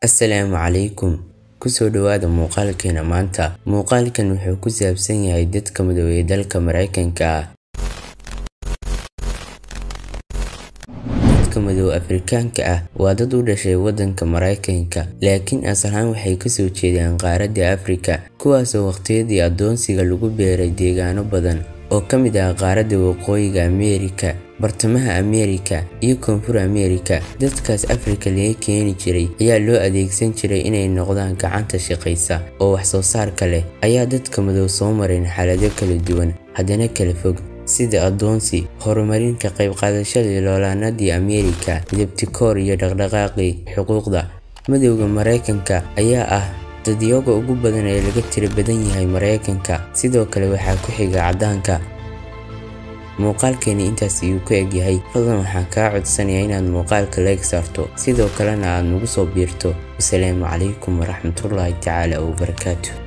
assalaamu calaykum kusoo dhawaada muuqaalkeena maanta muuqaalkan wuxuu ku saabsan yahay dadka madow ee dalka mareykanka ah dadka madow afrikaanka ah waa dad u dhashay waddanka mareykanka laakiin asal ahaan waxay kasoo jeedaan qaaradda afrika kuwaasoo waqtiyadii addoonsiga lagu beeray deegaano badan oo ka mid ah qaaradda waqooyiga ameerika bartamaha ameerika iyo koonfur ameerika dadkaas afrika laga keeni jiray ayaa loo adeegsan jiray inay noqdaan gacanta shaqaysa oo wax soo saarka leh ayaa dadka madow soo mareen xaalado kala duwan haddana kala fog sida addoonsi horumarinka qayb qaadashadii loolaanadii ameerika midabtikoor iyo dhaqdhaqaaqii xuquuqda madowda mareykanka ayaa ah dadyoga ugu badan ee laga tiro badan yahay mareykanka sidoo kale waxaa ku xiga caddaanka muuqaalkeeni intaas ayuu ku egyahay fadlan waxaan kaa codsanayaa inaad muuqaalka leeg saarto sidoo kalena aad nagu soo biirto wasalaamu calaykum waraxmatullaahi tacaala wabarakaatu